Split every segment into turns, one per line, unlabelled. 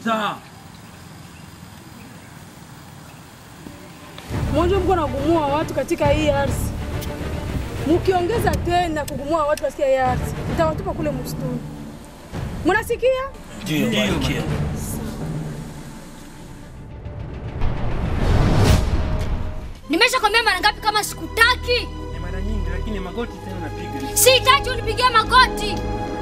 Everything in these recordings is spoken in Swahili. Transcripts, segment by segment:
Sasa
Mwanzo mko nagumua watu katika hii ardhi, mkiongeza tena kugumua watu katika hii ardhi, mtawatupa kule msituni. Mnasikia?
ndio Malkia.
Nimeshakwambia mara ngapi kama sikutaki?
Ni mara nyingi, lakini magoti tena napiga.
Sitaki unipigie magoti.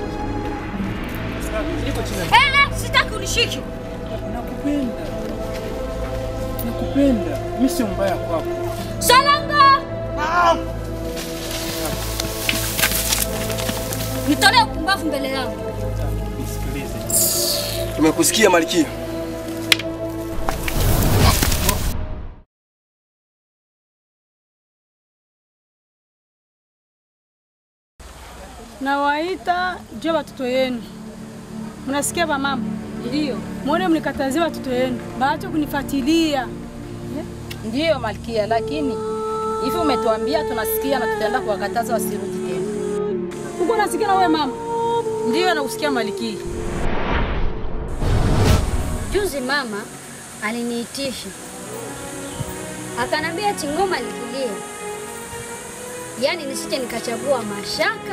Sawa, niko chini.
Eh, eh, sitaki unishike.
Nakupenda, nakupenda. Mimi sio mbaya kwako.
Salanga. Nitolee upumbavu mbele yangu.
Nisikilize.
Tumekusikia Malkia.
Nawaita jua watoto yenu, mnasikia ba mama? Ndio mwone mnikatazie watoto yenu, baache kunifuatilia.
Ndiyo Malkia, lakini hivi umetuambia, tunasikia na tutaenda kuwakataza wasirudi tena.
Uko nasikia na wewe mama?
Ndiyo nakusikia Malkia.
Juzi mama aliniitisha akanambia ati ngoma likilia, yaani nisije nikachagua mashaka.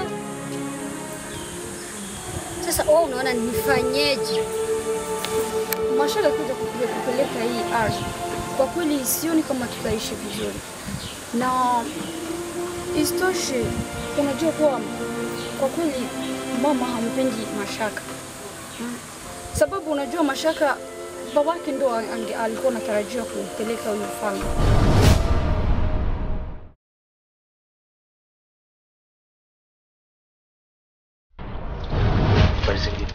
Sasa wewe unaona nifanyeje?
Mashaka kuja kupiga kupeleka hii ardhi, kwa kweli sioni kama tutaishi vizuri, na isitoshe, unajua kuwa kwa kweli mama hampendi Mashaka Hmm. sababu unajua Mashaka babake ndo ange- alikuwa anatarajia kupeleka huyu mfalme.
Habari zingine.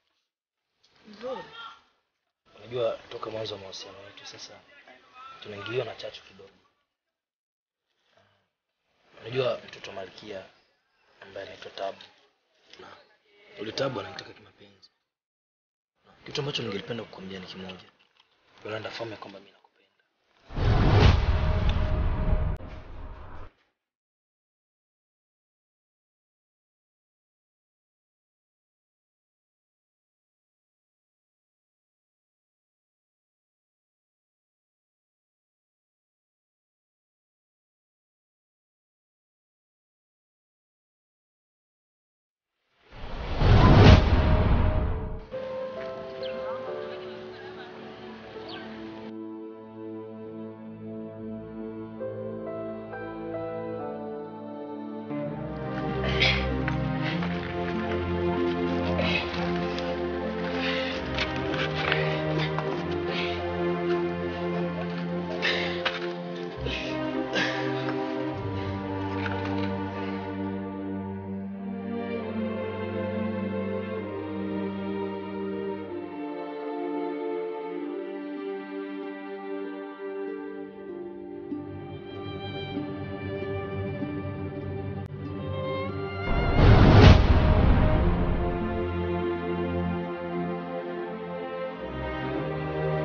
Unajua toka mwanzo wa mahusiano yetu sasa tunaingiliwa na chachu kidogo. Unajua mtoto wa Malkia ambaye anaitwa Tabu. Na yule Tabu ananitaka kimapenzi. Na Kitu ambacho ningelipenda kukwambia ni kimoja. Yolanda, fahamu ya kwamba mimi nakupenda.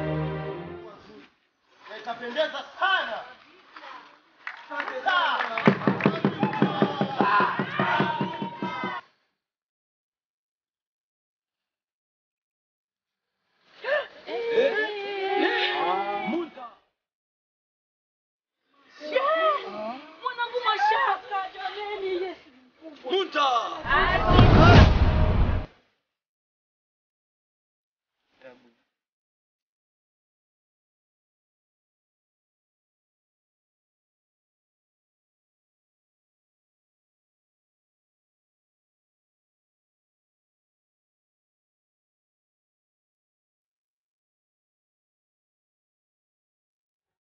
Itapendeza sana. Asante sana.